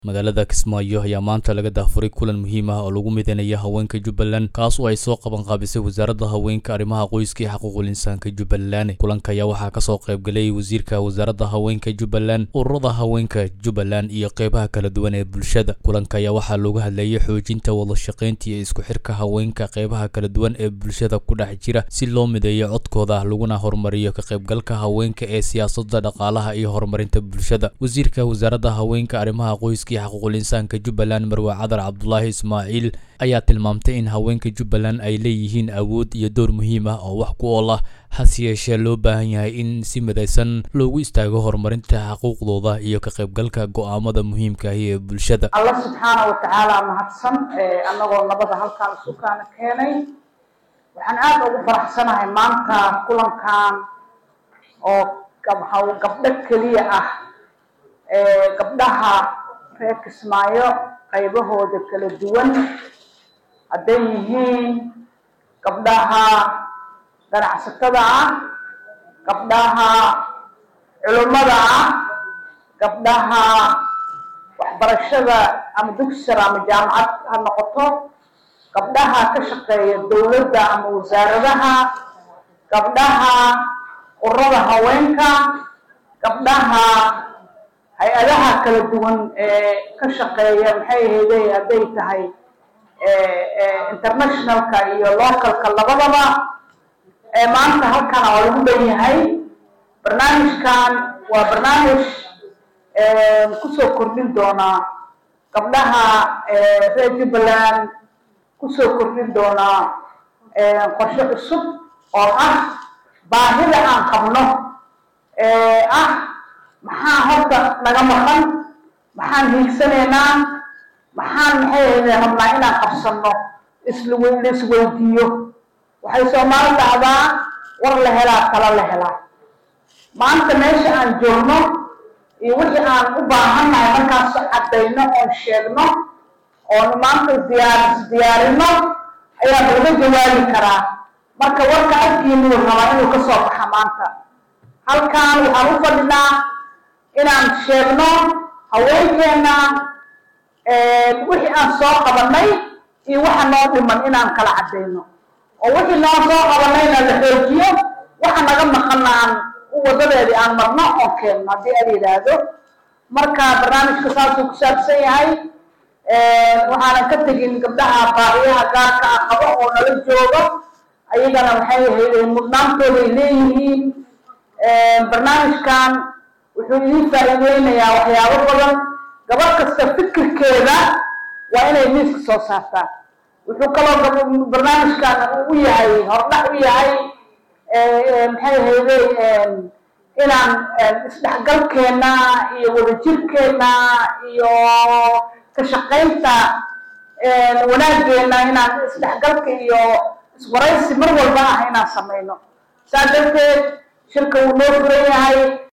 magaalada kismaayo ayaa maanta laga daafuray kulan muhiim ah oo lagu midanaya haweenka jubbaland kaas oo ay soo qaban qaabisay wasaaradda haweenka arrimaha qoyska iyo xuquuqul insaanka jubbaland kulanka ayaa waxaa kasoo qaybgalay wasiirka wasaaradda haweenka jubbaland ururada haweenka jubbaland iyo qeybaha kala duwan ee bulshada kulanka ayaa waxaa looga hadlayay xoojinta wadashaqeynta iyo isku xirka haweenka qeybaha kala duwan ee bulshada ku dhex jira si loo mideeyo codkooda laguna horumariyo ka qaybgalka haweenka ee siyaasadda dhaqaalaha iyo horumarinta bulshada wasiirka wasaaradda haweenka arrimaha qoyska xuquuqul insaanka jubbaland marwe cadar cabdulaahi ismaaciil ayaa tilmaamtay in haweenka jubbaland ay leeyihiin awood iyo door muhiim ah oo wax ku ool ah hase yeeshee loo baahan yahay in si midaysan loogu istaago horumarinta xuquuqdooda iyo ka qaybgalka go'aamada muhiimka ahi ee bulshada alla subxaana wa tacaala mahadsan annagoo nabada halkaan sukaana keenay waxaan aada ugu faraxsanahay maanta kulankan oo gabdho keliya ah gabdhaha reer kismaayo qaybahooda kala duwan hadday yihiin gabdhaha ganacsatada ah gabdhaha culummada ah gabdhaha waxbarashada ama dugsar ama jaamacad ha noqoto gabdhaha ka shaqeeya dowladda ama wasaaradaha gabdhaha urada haweenka gabdhaha hay-adaha kala duwan ee ka shaqeeya maxay ahayday hadday tahay internationalka iyo localka labadaba ee maanta halkan oo lagu dhan yahay barnaamijkan waa barnaamij kusoo kordhin doonaa gabdhaha reer jubbaland kusoo kordhin doonaa qorshe cusub oo ah baahida aan qabno ah maxaa horta naga maqan maxaan hiigsanaynaa maxaan maxay ahayde rabnaa inaan qabsanno isla isweydiiyo waxay soomaali dhacdaa war la helaa talo la helaa maanta meesha aan joogno iyo wixii aan u baahannahay markaas caddayno oon sheegno oon maanta diyaar isdiyaarino ayaa laga jawaabi karaa marka warka afkiinuu rabaa inuu ka soo baxa maanta halkan waxaan u fadhinaa inaan sheegno haweenkeena wixii aan soo qabanay iyo waxa noo dhiman inaan kala caddayno oo wixii noo soo qabanayna la xoojiyo waxa naga maqana aan wadadeedii aan marno oon keenno haddii ala yidhaahdo marka barnaamijka saasuu ku saabsan yahay waxaanan ka tegin gabdhaha baahiyaha gaarka ah qabo oo nala joogo ayagana waxay ahayday mudnaantooday leeyihiin barnaamijkan wuxuu idiin faa'iideynayaa waxyaabo badan gabadh kasta fikirkeeda waa inay miiska soo saartaa wuxuu kaloo barnaamijkan u yahay hordhac u yahay maxay ahayday inaan isdhexgalkeena iyo wadajirkeena iyo ka shaqaynta wanaageena inaan isdhexgalka iyo iswaraysi mar walba ah inaan samayno saa darteed shirka wuu noo furan yahay